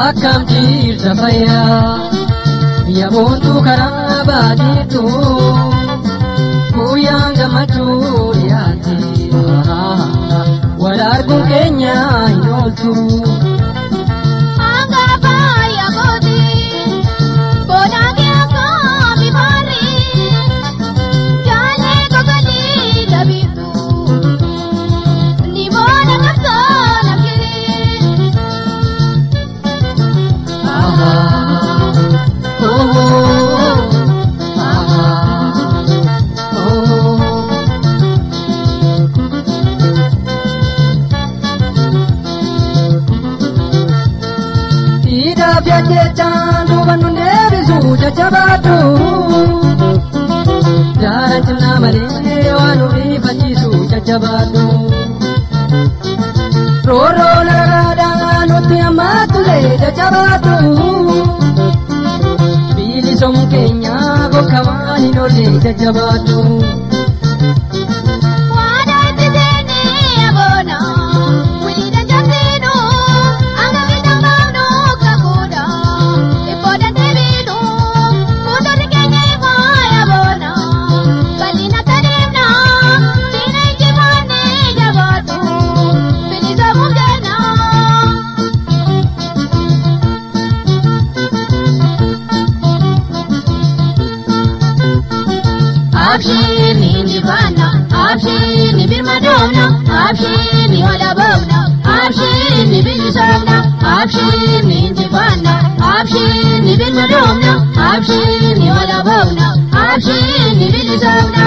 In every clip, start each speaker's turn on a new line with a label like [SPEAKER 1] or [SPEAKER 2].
[SPEAKER 1] akkam jirta fayyaa yaabontuu karaa baadiyyaatu guyyaan gammachuu dhiyaate wal arguun keenya hin ooltu. jechaan duuba nu deebisu jajjabaadhu. Jaara cimnaa malee waan nu rifachiisu jajjabaadhu. Rooroo nagaadhaa nutti ammaattulee jajjabaadhu. Bilisoomu keenya bakka waan hin oolle jajjabaadhu.
[SPEAKER 2] Abshini ndivana, abshini birmadona, abshini walabona, abshini bilisana, abshini ndivana, abshini birmadona, abshini walabona, abshini bilisana.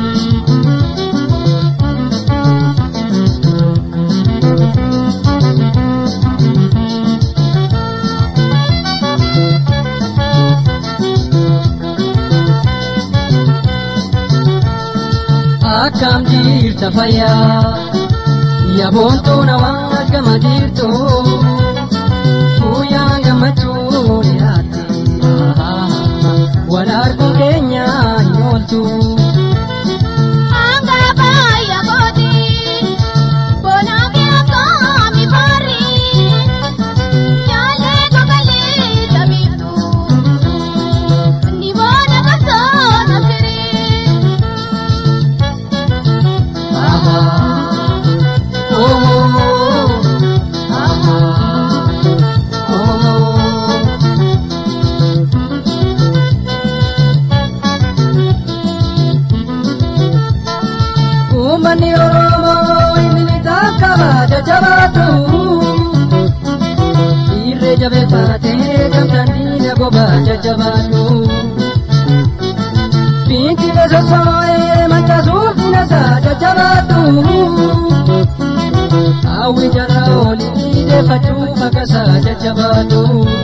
[SPEAKER 1] akkam jirta fayyaa yaabontuu nawaa gama jirtu guyyaan gammachuu dhiyaate wal arguun keenya hin ooltu. Uummanni Oromoo inni takka jajjabaatu. Dhiirree jabeeffatee gamtaan diina goba jajjabaatu. Fiintilee sossoo'ee mancaasuuf dinasaa jajjabaatu. Hawwi jala olii deeffachuuf akkasaa jajjabaatu.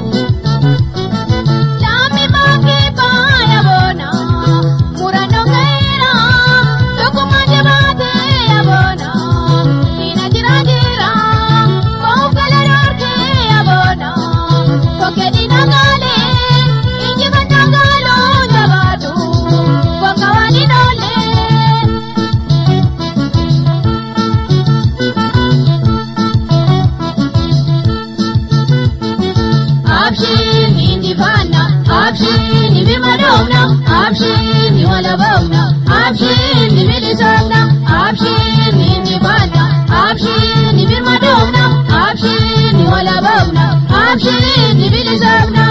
[SPEAKER 2] Abshini walabona, abshini bilisana, abshini ndivana, abshini birmadona, abshini walabona, abshini bilisana.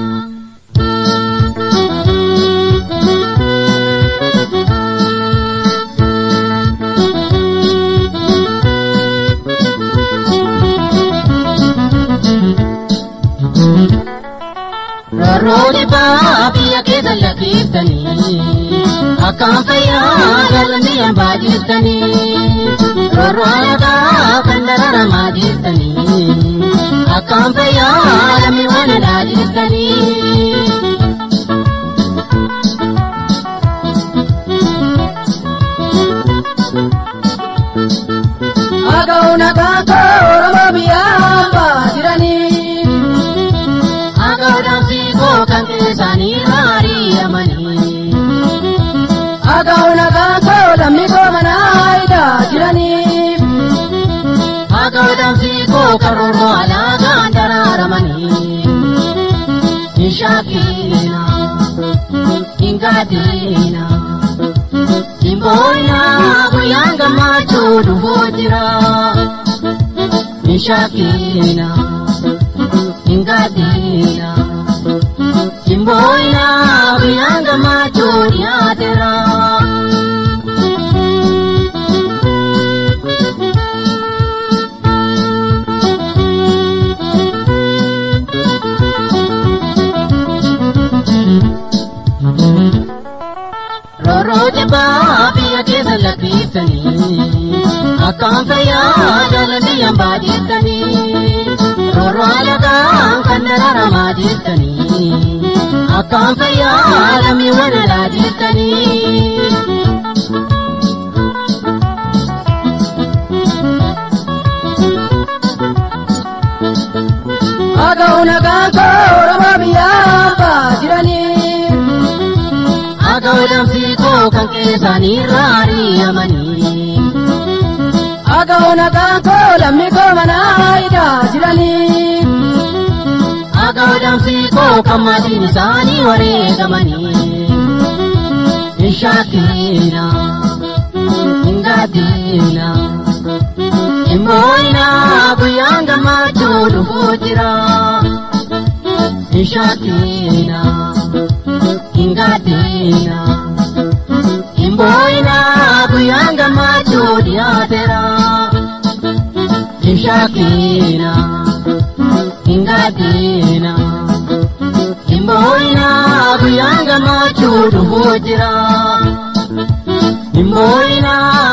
[SPEAKER 1] Roorrooni biyya keessa lakkiftanii akkaan fayyaa galanii hambaa jirtanii roorroo aadaa kan dararamaa jirtanii akkaan fayyaa lammi waan alaa jirtanii. Aga'uun akaakoo Oromoo biyya hambaa jiranii. Aga'uudhaan fiigoo kan keessanii haari'amanii. Aga'uun akaakoo lammii koo manaa haayidaa jiranii. Aga'uudhaan fiigoo kan roorroo alaagaan daraaramanii.
[SPEAKER 2] Ishakina, Ingadina, Imboina, Guyanga Matudu Hojira, Ishakina, Ingadina, Imboina, Guyanga Matudu Yadira. Roroja baabiya keessa lakkiftanii akkaan fayyaa jaalladhi hambaa jettanii roroo alagaan kan dararamaa jettanii akkaan fayyaa lammiiwwan alaa jettanii.
[SPEAKER 1] Aga'u nagaan koo Oromoo biyyaa abbaa jiranii.
[SPEAKER 2] Aga'u damsii koo kan keessaanii raariyamanii.
[SPEAKER 1] Aga'u nagaan koo lammii koo manaa hidhaa jiranii.
[SPEAKER 2] Aga'u damsii koo kan maatiin isaanii wareegamanii. Ishaakiina, Ingaadiina, Imooyina guyyaan gammachuu dhufuu jira. Ishaakiina, Ingaadiina, Imooyina guyyaan gammachuu dhiyaateera. Ishaakiina, Ingaadiina, Imooyina guyyaan gammachuu dhufuu jira. Imooyina